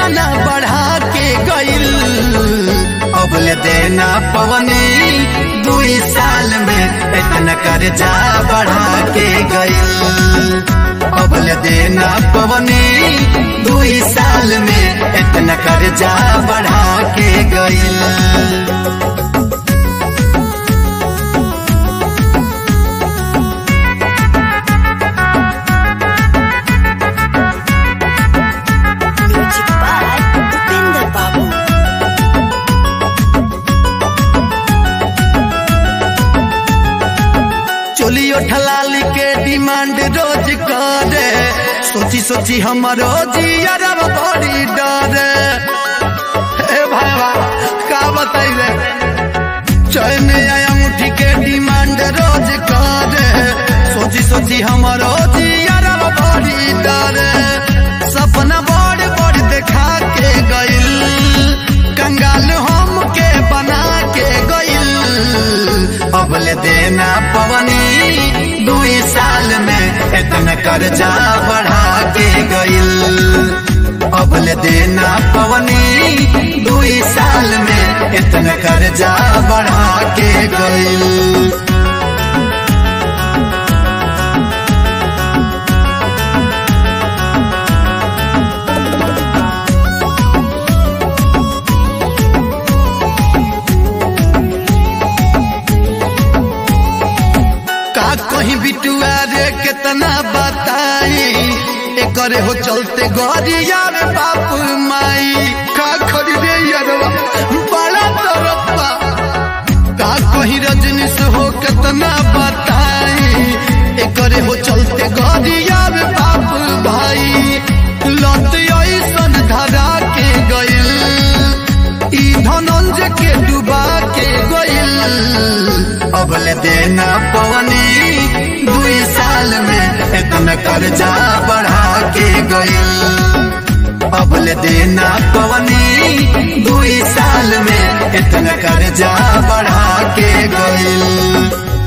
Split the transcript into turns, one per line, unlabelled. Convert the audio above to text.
ना बढ़ा के गइल अबले देना पवनी दुई साल में इतना कर्जा बढ़ा के गइल अबले देना पवनी दुई साल में इतना कर्जा बढ़ा के गइल
Music by Upinder Babu.
चोलियो ठलाली के डिमांड रोज करे सोची सोची हमारो जियरब बड़ी डरे हे भाईवा का बताई रे चैन आया मुठी के डिमांड रोज करे सोची सोची हमारो जियरब बड़ी डरे सपना बड़ बड़ देखा के गइल कंगाल हम के बना के गइल अबले देना पवनी दुई साल में इतना कर्जा बढ़ा के गइल अबले देना पवनी दुई साल में इतना कर्जा बढ़ा के गइल का कहीं बिटुआ रे कितना बताई एकरे हो चलते गरिया रे बाप माई का खरीदे यरवा बड़ा तरप्पा का कहीं रजनीश हो कितना बताई एकरे हो चलते गरिया रे बाप भाई लत ऐसन धरा के गइल ई धनंजय के डुबा के गइल अबले देना पवनी दुई साल में इतना कर्जा बढ़ा के गइल अबले देना पवनी दुई साल में इतना कर्जा बढ़ा के गइल